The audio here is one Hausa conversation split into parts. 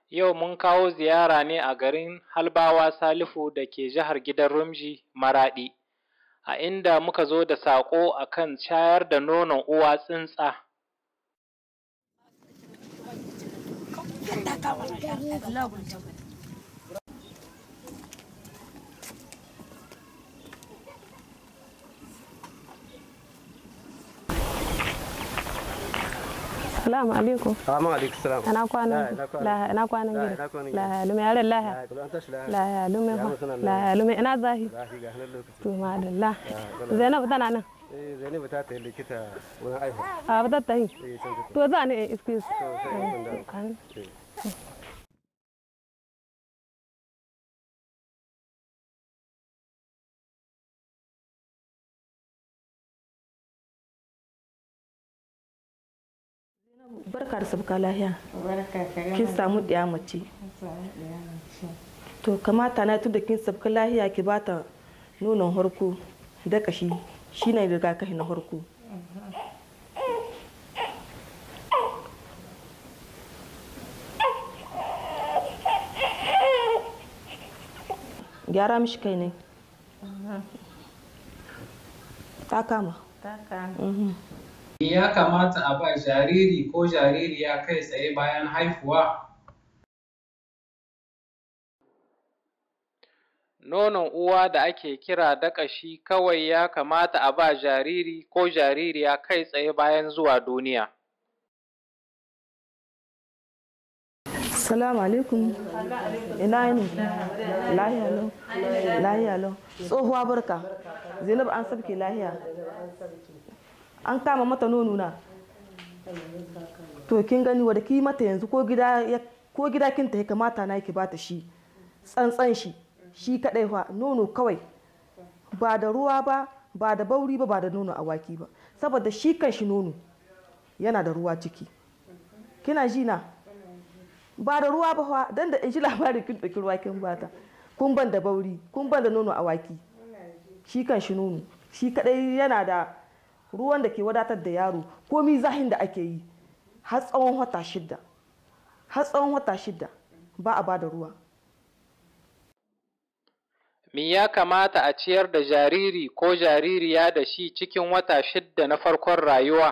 Yau mun kawo ziyara ne a garin Halbawa Salihu da ke jihar Gidan Rumji Maraɗi, a inda muka zo da saƙo a kan shayar da nonon uwa tsintsa. Salamu alaikum. Salamu alaikum salam. Ina kwanan la ina kwanan La, gida. ina kwanan La lume yare la Ya, kula an tashi lafiya. la lume Ya, fa mun suna la lume ina zahi. Lafi ga hannun lokaci. To madalla. Ya, Zainab tana nan. Eh, Zainabu ta tafi likita wurin aihu. A ba ta yi. Eh, can take. To za ni in excuse. To, sai in kun dawo. An- Eh. barka da sabka lahiya barka ka kin samu ɗiya mace to kamata na tunda kin sabka lahiya ki bata nonon harko da kashi shine rigakafi na harko gyara mishi kai ne ta kama taka Ya kamata a ba jariri ko jaririya kai tsaye bayan haihuwa? Nonon uwa da ake kira daƙashi kawai ya kamata a ba jariri ko jaririya kai tsaye bayan zuwa duniya. Salamu alaikum. Ina yini? Lahiya lau. Lahiya lau. Tsohuwa barka. Zainab an sabke lahiya. An kama mata nono na. To kin gani wadda ki mata yanzu ko gida ya ko gida kin ta kamata na ki bata shi. Tsantsan shi. Shi kadai fa nono kawai. Ba da ruwa ba, ba da bauri ba, ba da nono awaki ba. Saboda shi kan shi nono yana da ruwa ciki. Kina ji na? ba da ruwa ba fa dan da in ji labarin kin ɗauki ruwa kin bata kun ban da bauri kun ban da nono awaki shi kan shi nono shi kadai yana da ruwan da ke wadatar da yaro komi zahin da ake yi har tsawon wata shidda har tsawon wata shidda ba a ba da ruwa Me ya kamata a ciyar da jariri ko jaririya da shi cikin wata shidda na farkon rayuwa?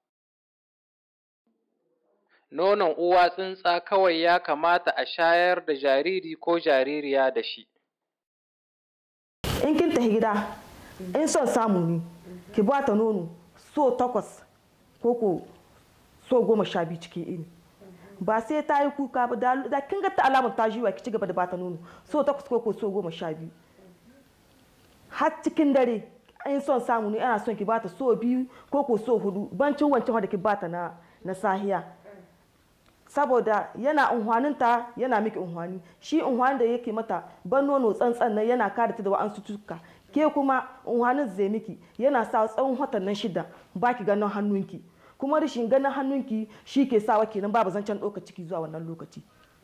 Nonon uwa tsintsa kawai ya kamata a shayar da jariri ko jaririya da shi. in kin tafi gida in son samu ne ki ba ta nono so takwas ko ko so goma sha biyu cikin ini ba sai ta yi kuka ba da da kin ga ta alamar ta jiwa ki ci gaba da ba ta nono so takwas ko ko so goma sha biyu har cikin dare in son samu ne ana son ki bata so biyu ko ko so hudu bancin wancan wanda ki bata na na sahiya saboda yana unhwaninta yana miki unhwani shi unhwanin da yake mata ban nono tsantsan nan yana kare ta da wa'ansu cutuka ke kuma unhwanin zai miki yana sa tsawon watan nan shida baki ganin hannunki kuma rashin ganin hannunki shi ke sawa kenan babu zancen ɗaukar ciki zuwa wannan lokaci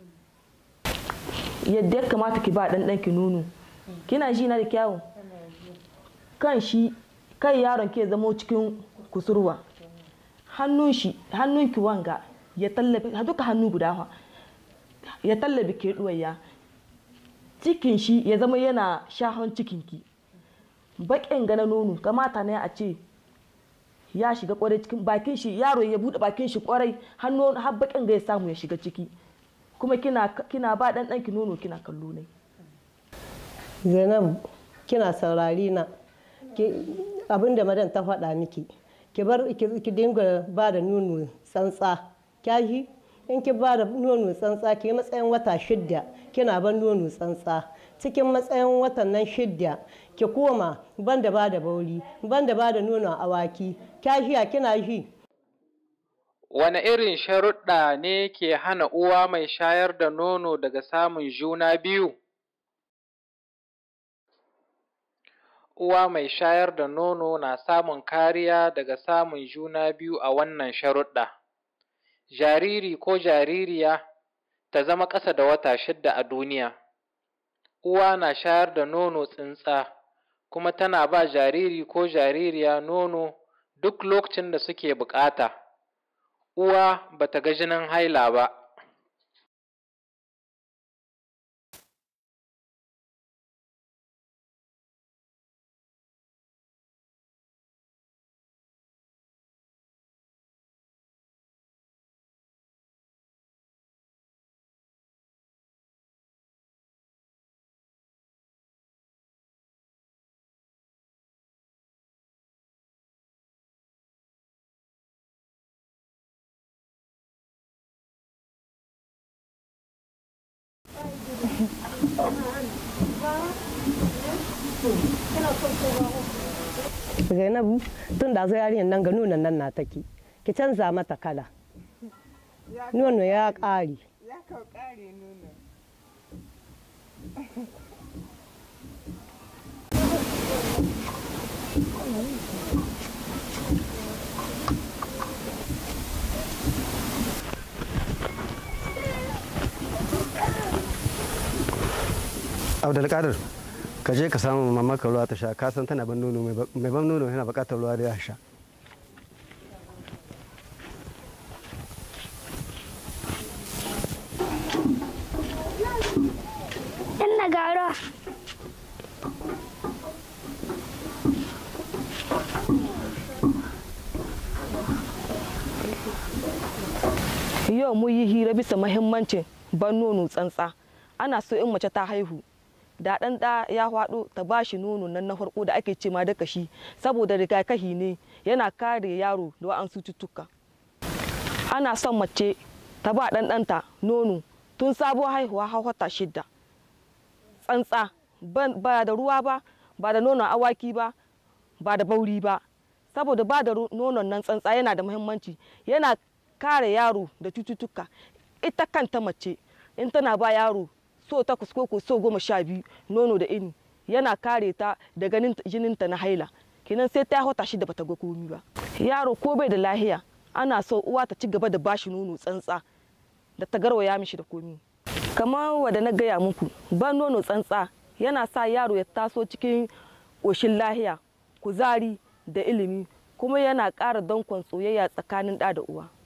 yadda ya kamata ki ba ɗan ɗanki nono kina ji na da kyawun kan shi kai yaron ke zamo cikin kusurwa hannun shi hannunki wanga ya tallabe duka hannu guda fa ya tallabe ke ɗuwaya cikin shi ya zama yana shahon cikinki baƙin gana nono kamata ne a ce ya shiga kwarai cikin bakin shi yaro ya buɗe bakin shi kwarai hannu har baƙin ga ya samu ya shiga ciki kuma kina kina ba ɗan ɗanki nono kina kallo ne zainab kina saurari na abin da madan ta faɗa miki ki bar ki dinga ba da nono tsantsa kyashi in ki ba da nono tsantsa ki yi matsayin wata shidda kina ban nono tsantsa cikin matsayin watan nan shidda ki koma ban da ba da bauri ban da ba da nonon awaki kyashiya kina shi Wane irin sharuɗa ne ke hana uwa mai shayar da nono daga samun juna biyu? Uwa mai shayar da nono na samun kariya daga samun juna biyu a wannan sharuɗa. Jariri ko jaririya ta zama ƙasa da wata shidda a duniya. Uwa na shayar da nono tsintsa, kuma tana ba jariri ko jaririya nono duk lokacin da suke buƙata. Uwa ba ta ga jinin haila ba. zainabu tun da zai yarinyar nan ga nunan nan na take ki canza mata kala nono ya ƙare Ya kau ƙare nuna. abdulkadir ka je ka samu mamaka ruwa ta sha ka san tana ban nono mai ba- mai ban nono yana bukatar ruwa da ya sha Inna gara. yau mu yi hira bisa mahimmancin ban nono tsantsa ana so in mace ta haihu da ɗan ɗa ya faɗo ta ba shi nono nan na farko da ake ce ma da kashi saboda rigakafi ne yana kare yaro da wa'ansu cututtuka ana son mace ta ba ɗan ɗanta nono tun sabuwar haihuwa har wata shidda tsantsa ban- ba da ruwa ba ba da nonon awaki ba ba da bauri ba saboda ba da ru- nonon nan tsantsa yana da muhimmanci yana kare yaro da cututtuka ita kanta mace in tana ba yaro so takwas ko ko so goma sha biyu nono da ini yana kare ta da ganin jininta na haila kenan sai ta hota shi da bata ga komi ba yaro ko bai da lahiya ana so uwa ta ci gaba da bashi nono tsantsa da ta garwaya mishi da komi kamar wadda na gaya muku ban nono tsantsa yana sa yaro ya taso cikin ƙoshin lahiya kuzari da ilimi kuma yana ƙara dankon soyayya tsakanin ɗa da uwa